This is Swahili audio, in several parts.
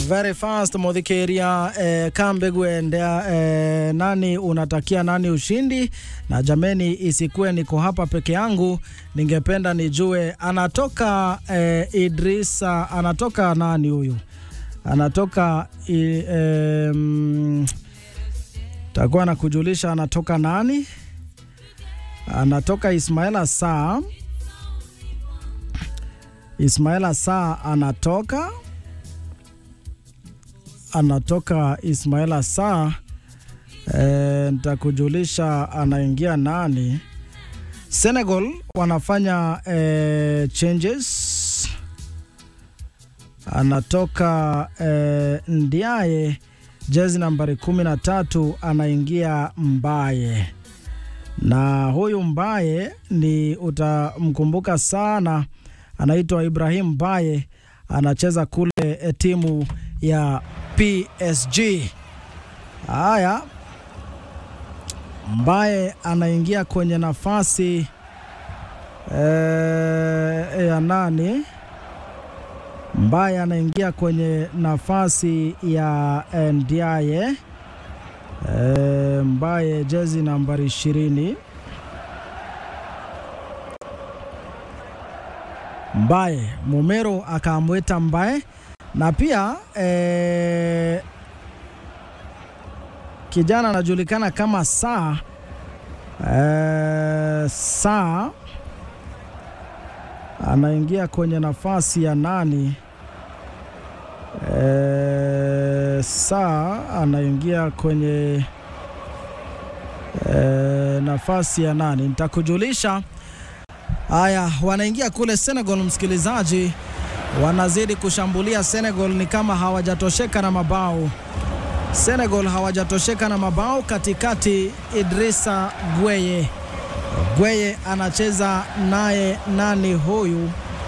very fast mudhikiria eh, kambe gwendea eh, nani unatakia nani ushindi na jameni isikuwe niko hapa peke yangu ningependa nijue anatoka eh, Idrisa anatoka nani huyu anatoka i, eh, mm, takuwa na kujulisha anatoka nani anatoka Ismaila Saa Ismaila Saa anatoka anatoka Ismaila Saa e, nitakujulisha anaingia nani. Senegal wanafanya e, changes, anatoka e, Ndiaye jezi nambari kumi na tatu anaingia Mbaye, na huyu Mbaye ni utamkumbuka sana, anaitwa Ibrahim Mbaye, anacheza kule e, timu ya PSG. Haya, Mbaye anaingia kwenye nafasi e, ya nani? Mbaye anaingia kwenye nafasi ya Ndiaye e, Mbaye jezi nambari ishirini. Mbaye Mumero akamwita Mbaye na pia eh, kijana anajulikana kama Saa eh, Saa anaingia kwenye nafasi ya nani? Eh, Saa anaingia kwenye eh, nafasi ya nani? Nitakujulisha. Haya, wanaingia kule Senegal, msikilizaji wanazidi kushambulia Senegal, ni kama hawajatosheka na mabao. Senegal hawajatosheka na mabao. Katikati Idrissa Gueye, Gueye anacheza naye nani huyu?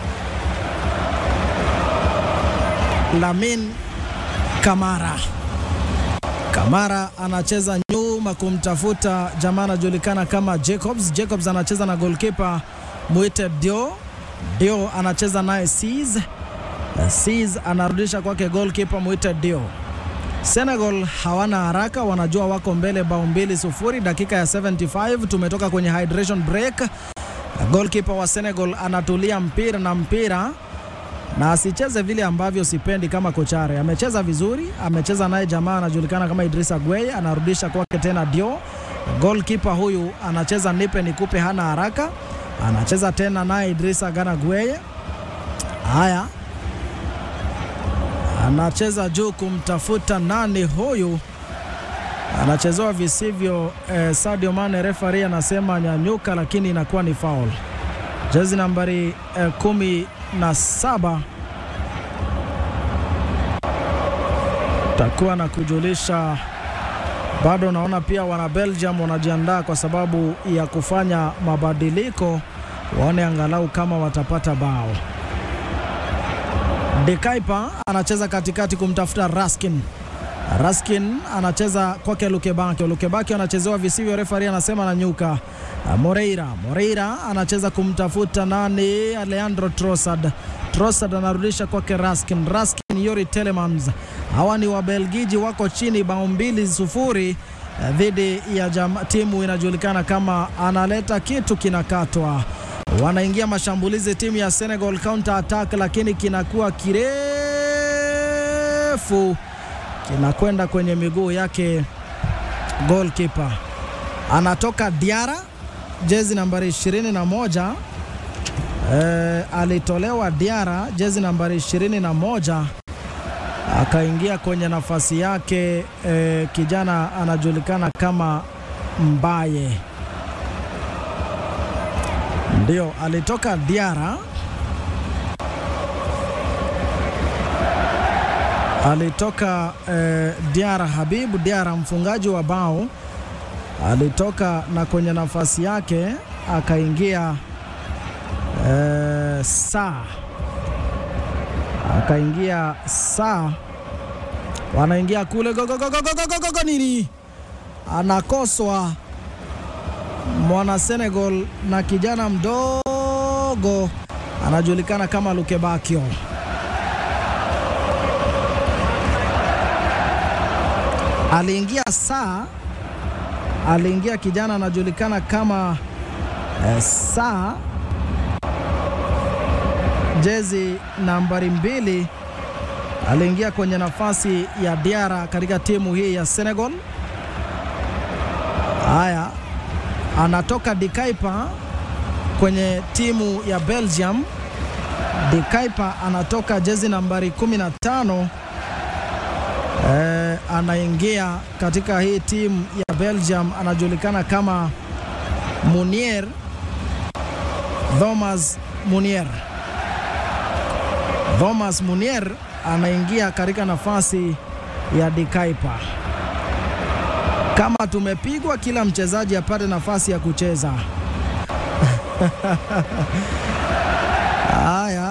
Lamin Kamara. Kamara anacheza nyuma kumtafuta jamaa anajulikana kama Jacobs. Jacobs anacheza na goalkeeper Muite Dio. Dio anacheza naye Sis. Sis anarudisha kwake goalkeeper Muite Dio. Senegal hawana haraka, wanajua wako mbele bao mbili sufuri. Dakika ya 75 tumetoka kwenye hydration break. Goalkeeper wa Senegal anatulia mpira na mpira na asicheze vile ambavyo sipendi kama Kochare. Amecheza vizuri, amecheza naye jamaa anajulikana kama Idrissa Gueye, anarudisha kwake tena Dio. Goalkeeper huyu anacheza nipe nikupe, hana haraka, anacheza tena naye Idrissa Gana Gueye. Haya, anacheza juu kumtafuta nani huyu, anachezewa visivyo. Eh, Sadio Mane, referee anasema nyanyuka, lakini inakuwa ni foul. Jezi nambari eh, kumi na saba takuwa na kujulisha bado. Naona pia wana Belgium wanajiandaa kwa sababu ya kufanya mabadiliko, waone angalau kama watapata bao. De Kuyper anacheza katikati kumtafuta Raskin. Raskin anacheza kwake Lukebaki. Lukebaki anachezewa visivyo, refari anasema na nyuka. Moreira, Moreira anacheza kumtafuta nani? Leandro Trossard. Trossard anarudisha kwake Raskin. Raskin, Yori Telemans. Hawa ni Wabelgiji, wako chini bao mbili sufuri dhidi ya jam, timu inajulikana kama analeta kitu kinakatwa. Wanaingia mashambulizi timu ya Senegal, counter attack, lakini kinakuwa kirefu kinakwenda kwenye miguu yake goalkeeper. Anatoka Diara, jezi nambari 21. E, alitolewa Diara, jezi nambari 21, akaingia kwenye nafasi yake e, kijana anajulikana kama Mbaye, ndio alitoka Diara alitoka eh, Diara Habibu Diara, mfungaji wa bao alitoka na kwenye nafasi yake akaingia eh, saa akaingia saa, wanaingia kule gogogogogogogogo nini, anakoswa mwana Senegal na kijana mdogo anajulikana kama Lukebakio. aliingia saa, aliingia kijana anajulikana kama eh, saa jezi nambari mbili aliingia kwenye nafasi ya Diara katika timu hii ya Senegal. Haya, anatoka Dikaipa kwenye timu ya Belgium. Dikaipa anatoka jezi nambari 15 eh, anaingia katika hii timu ya Belgium, anajulikana kama Munier, Thomas Munier. Thomas Munier anaingia katika nafasi ya Dikaipa. Kama tumepigwa, kila mchezaji apate nafasi ya kucheza. Haya,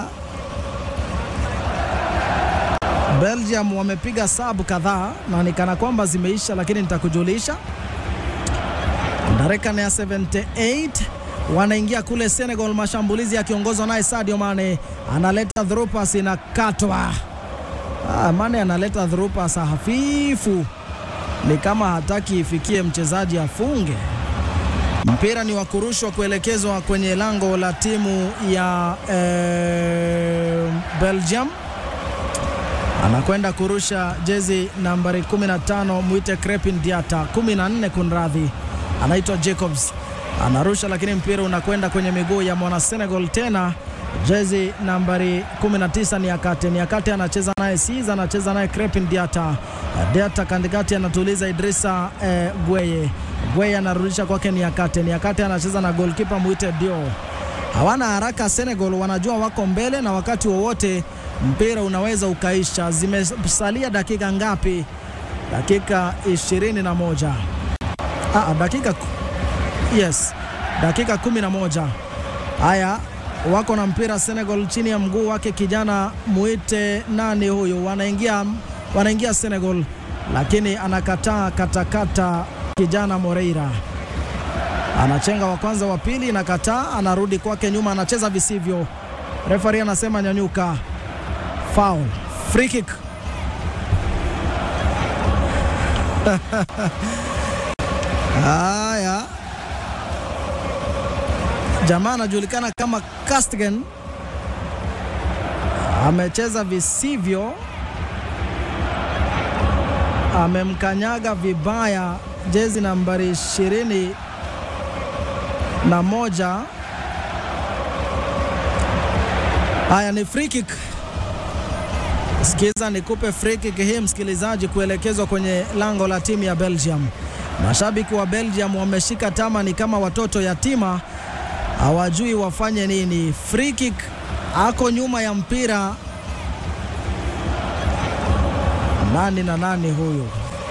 Belgium wamepiga sabu kadhaa na ni kana kwamba zimeisha, lakini nitakujulisha. Dakika ya 78 wanaingia kule Senegal, mashambulizi yakiongozwa naye Sadio Mane, analeta through pass inakatwa. Ah, Mane analeta through pass hafifu, ni kama hataki ifikie mchezaji afunge. Mpira ni wa kurushwa kuelekezwa kwenye lango la timu ya eh, Belgium. Anakwenda kurusha jezi nambari 15 mwite Crepin Diata, 14 kunradhi, anaitwa Jacobs anarusha, lakini mpira unakwenda kwenye miguu ya mwana Senegal tena jezi nambari 19 ni Akate. Ni Akate anacheza naye Siza, anacheza naye Crepin Diata. Diata katikati anatuliza Idrisa eh, Gweye. Gweye anarudisha kwake ni Akate. Ni Akate anacheza na goalkeeper Muite Dio. Hawana haraka Senegal, wanajua wako mbele na wakati wowote mpira unaweza ukaisha. Zimesalia dakika ngapi? Dakika 21. Ah, dakika yes, dakika 11. Haya, wako na mpira Senegal chini ya mguu wake kijana muite nani huyu, wanaingia wanaingia Senegal, lakini anakataa katakata kijana Moreira anachenga wa kwanza, wa pili nakataa, anarudi kwake nyuma, anacheza visivyo. Refari anasema nyanyuka, foul, free kick. Haya, jamaa anajulikana kama Castigan amecheza visivyo, amemkanyaga vibaya jezi nambari ishirini na moja. Haya, ni free kick. Sikiza nikupe free kick hii msikilizaji, kuelekezwa kwenye lango la timu ya Belgium. Mashabiki wa Belgium wameshika tama, ni kama watoto yatima, hawajui wafanye nini. Free kick, ako nyuma ya mpira. Nani na nani huyu?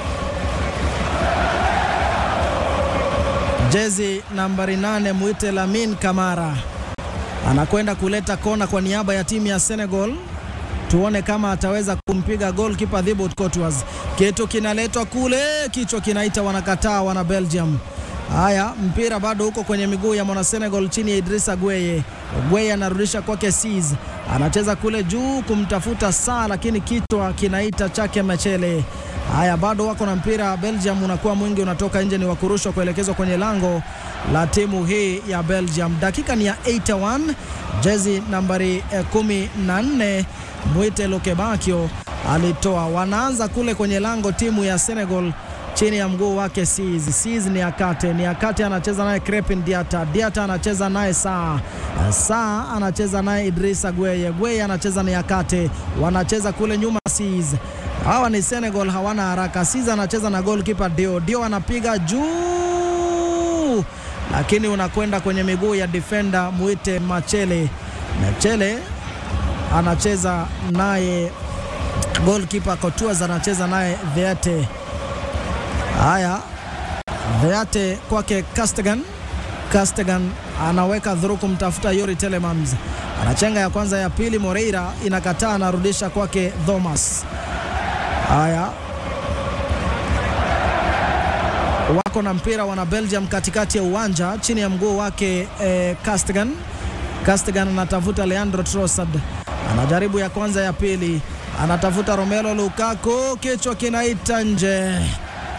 Jezi nambari nane mwite Lamin Kamara anakwenda kuleta kona kwa niaba ya timu ya Senegal. Tuone kama ataweza kumpiga goalkeeper Thibaut Courtois. Kitu kinaletwa kule, kichwa kinaita, wanakataa wana Belgium. Haya, mpira bado huko kwenye miguu ya mwana Senegal chini ya Idrissa Gueye. Gueye anarudisha kwake Sis, anacheza kule juu kumtafuta saa, lakini kichwa kinaita chake Mechele. Haya, bado wako na mpira Belgium, unakuwa mwingi, unatoka nje, ni wakurushwa kuelekezwa kwenye lango la timu hii ya Belgium. Dakika ni ya 81, jezi nambari eh, 14 Mwite Lokebakio alitoa. Wanaanza kule kwenye lango timu ya Senegal chini ya mguu wake Sis. Sis ni Akate, ni Akate anacheza naye Crepin Diata. Diata anacheza naye Saa. Saa anacheza naye Idrissa Gueye. Gueye anacheza ni Akate, wanacheza kule nyuma Sis. Hawa ni Senegal, hawana haraka. Sis anacheza na goalkeeper Dio. Dio anapiga juu, lakini unakwenda kwenye miguu ya defender Mwite Machele. Machele anacheza naye goalkeeper Courtois anacheza naye Veate. Haya, Veate kwake Castegan. Castegan anaweka dhuru kumtafuta Yuri Telemans, anachenga ya kwanza, ya pili Moreira inakataa, anarudisha kwake Thomas. Haya, wako na mpira wana Belgium katikati ya uwanja chini ya mguu wake eh, Castegan. Castegan anatafuta Leandro Trossard, anajaribu ya kwanza, ya pili anatafuta Romelu Lukaku, kichwa kinaita nje.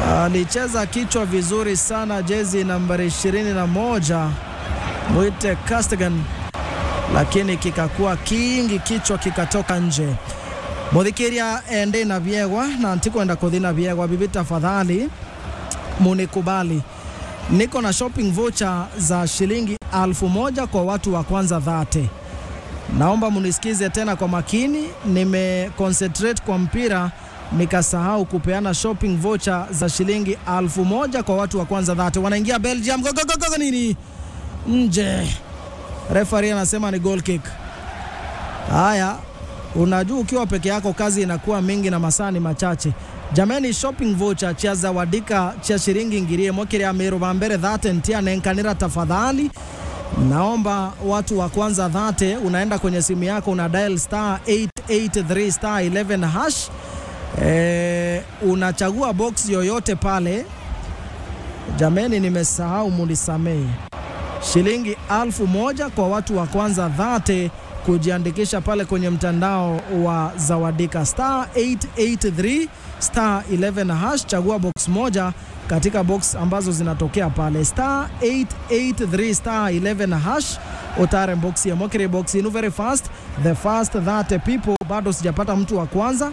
alicheza kichwa vizuri sana, jezi nambari 21 mwite Castigan, lakini kikakuwa kingi, kichwa kikatoka nje. muthikiria ende na vyegwa na ntikwenda kuthi na vyegwa bibi tafadhali munikubali niko na shopping voucher za shilingi alfu moja kwa watu wa kwanza dhate naomba munisikize tena kwa makini nimeconcentrate kwa mpira nikasahau kupeana shopping voucher za shilingi alfu moja kwa watu wa kwanza dhate wanaingia belgium gogogogo nini nje refari anasema ni goal kick haya unajua ukiwa peke yako kazi inakuwa mingi na masaa ni machache jameni shopping voucher chia zawadika chia shiringi ngirie mokiria miru bambere dhate ntia nenkanira tafadhali naomba watu wa kwanza dhate unaenda kwenye simu yako una dial star 883 star 11 hash e, unachagua box yoyote pale jameni nimesahau munisamee shilingi alfu moja kwa watu wa kwanza dhate kujiandikisha pale kwenye mtandao wa Zawadika star 883 star 11 hash, chagua box moja katika box ambazo zinatokea pale star 883 star 11 hash utare box ya mokere box inu very fast the fast that people. Bado sijapata mtu wa kwanza,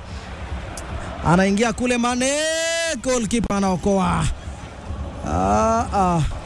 anaingia kule Mane, goalkeeper anaokoa. Ah, ah.